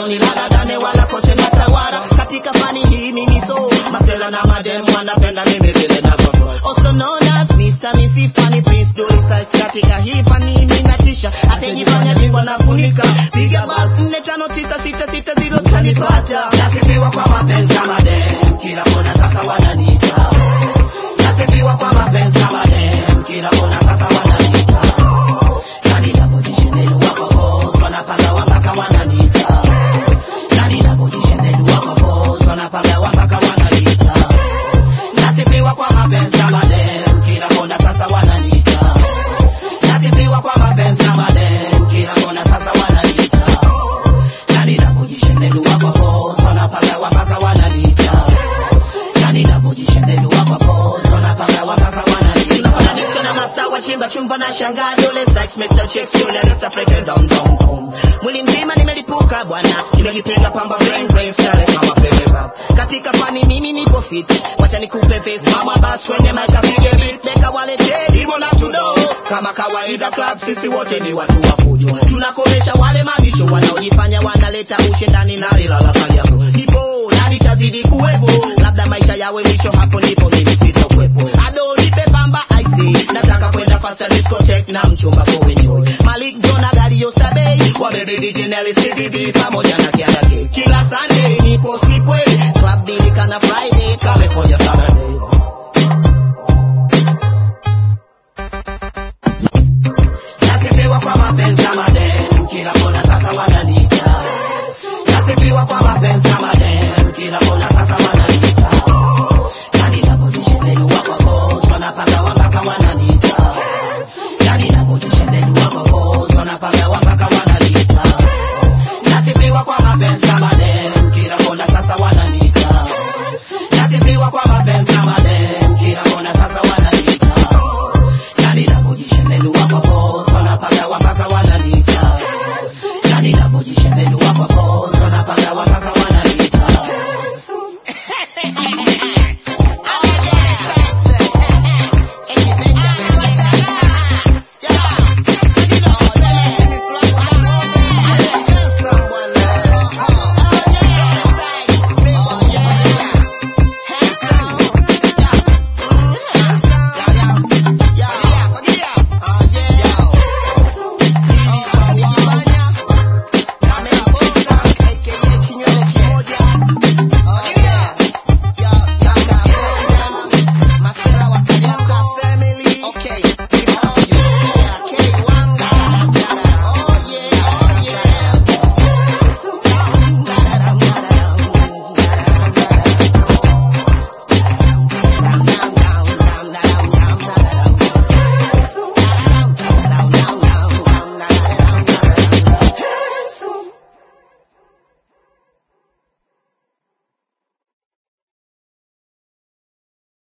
sioni ladadane wala kote na tawara katika fani hii mimi so masela na madem wanapenda mimi vile navyo also known as Mr. Missy Funny Prince Dolly Size katika hii fani mimi natisha atajifanya bingwa nafunika piga basi nne tano tisa sita sita zero tanipata nasifiwa kwa mapenzi ya madem kila kona sasa wananiita nasifiwa kwa mapenzi ya madem kila kona sasa wananiita nani napojishemelu wako boss wanapagawa mpaka wananiita nani napojishemelu wako boss wanapagawa mpaka wananiita nasifiwa kwa mapenzi ya madem kila kona sasa wananiita nasifiwa kwa mapenzi ya madem kila kona sasa wananiita nani napojishemelu wako boss wanapagawa mpaka wananiita nani napojishemelu wako boss wanapagawa mpaka wananiita tunafananisha na masawa chimba chumba na shangaa dole sex Mr. Chicks yule Mr. Freaking down down down mwili mzima nimelipuka bwana nimejipinda pamba brain brain style kama pepe rap katika fani mimi nipo fit wacha nikupe face mama bas kwenye mic apige beat deka walete dimo na tudo kama kawaida club sisi wote ni watu wa fujo tunakomesha wale mabisho wanaojifanya wanaleta ushindani na ila la kali yako nipo na nitazidi kuwepo labda maisha yawe mwisho hapo ndipo mimi sitokwepo ado nipe pamba ic nataka kwenda faster discotheque na mchumba kuenjoy malik jona dario sabei wabebe dj nelly city